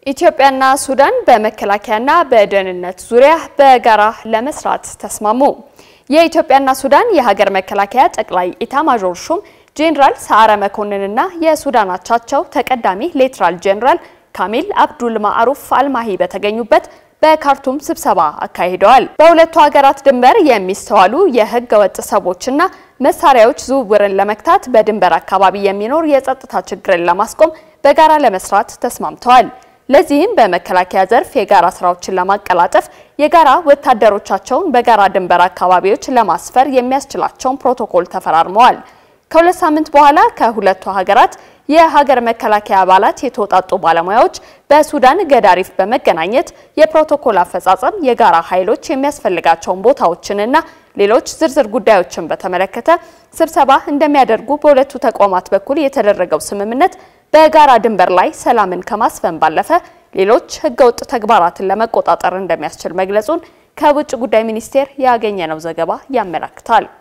ኢትዮጵያና ሱዳን በመከላከያና በደህንነት ዙሪያ በጋራ ለመስራት ተስማሙ። የኢትዮጵያና ሱዳን የሀገር መከላከያ ጠቅላይ ኢታማዦር ሹም ጄኔራል ሰዓረ መኮንንና የሱዳን አቻቸው ተቀዳሚ ሌተናል ጄኔራል ካሚል አብዱል ማዕሩፍ አልማሂ በተገኙበት በካርቱም ስብሰባ አካሂደዋል። በሁለቱ ሀገራት ድንበር የሚስተዋሉ የህገ ወጥ ሰዎችና መሳሪያዎች ዝውውርን ለመግታት በድንበር አካባቢ የሚኖር የጸጥታ ችግርን ለማስቆም በጋራ ለመስራት ተስማምተዋል። ለዚህም በመከላከያ ዘርፍ የጋራ ስራዎችን ለማቀላጠፍ የጋራ ወታደሮቻቸውን በጋራ ድንበር አካባቢዎች ለማስፈር የሚያስችላቸውን ፕሮቶኮል ተፈራርመዋል። ከሁለት ሳምንት በኋላ ከሁለቱ ሀገራት የሀገር መከላከያ አባላት የተውጣጡ ባለሙያዎች በሱዳን ገዳሪፍ በመገናኘት የፕሮቶኮል አፈጻጸም፣ የጋራ ኃይሎች የሚያስፈልጋቸውን ቦታዎችንና ሌሎች ዝርዝር ጉዳዮችን በተመለከተ ስብሰባ እንደሚያደርጉ በሁለቱ ተቋማት በኩል የተደረገው ስምምነት በጋራ ድንበር ላይ ሰላምን ከማስፈን ባለፈ ሌሎች ህገወጥ ተግባራትን ለመቆጣጠር እንደሚያስችል መግለጹን ከውጭ ጉዳይ ሚኒስቴር ያገኘነው ዘገባ ያመላክታል።